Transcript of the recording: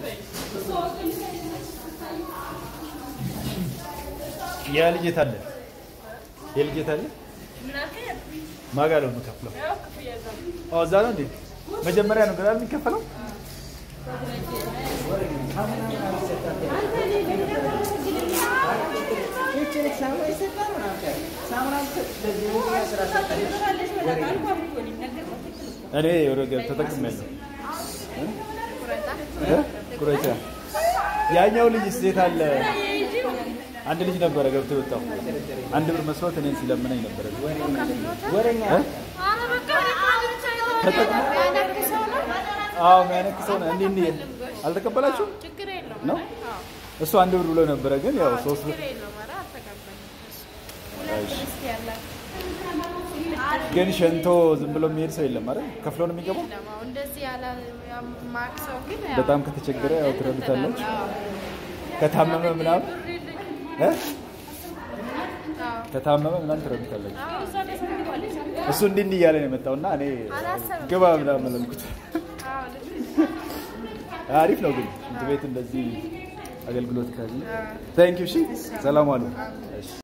ያ ልጅ የት አለ? የልጅ የት አለ? ማን ጋር ነው የምከፍለው? ኦ እዛ ነው እንዴ? መጀመሪያ ነው ገና የሚከፈለው? እኔ ወረገብ ተጠቅሜያለሁ። እ? ቁረጫ ያኛው ልጅ የት አለ? አንድ ልጅ ነበረ ገብቶ የወጣው አንድ ብር መስሎት እኔን ሲለምነኝ ነበረ። እ? ተጠቅሞ አዎ የሚያነክሰው ነው። እንዲህ እንዲህ አልተቀበላችሁም ችግር የለውም ነው? እሱ አንድ ብር ብሎ ነበረ፣ ግን ያው ሶስት ብር ችግር የለውም። ኧረ አልተቀበልንም። ሁለት ርስት ያላት ግን ሸንቶ ዝም ብሎ የሚሄድ ሰው የለም አይደል? ከፍሎ ነው የሚገባው። የለም። አሁን እንደዚህ ያለ ማቅ ሰው ግን ያው በጣም ከተቸገረ ያው ትረዱታላችሁ። ከታመመ ምናምን እ? ከታመመ ምናምን ትረዱታላችሁ። እሱ እንዲህ እንዲህ እያለ ነው የመጣውና እኔ አላሰብም። ግባ ምናምን አልኩት። አሪፍ ነው ግን ሽንት ቤት እንደዚህ አገልግሎት ካለ። ታንክ ዩ። እሺ፣ ሰላም አሉ። እሺ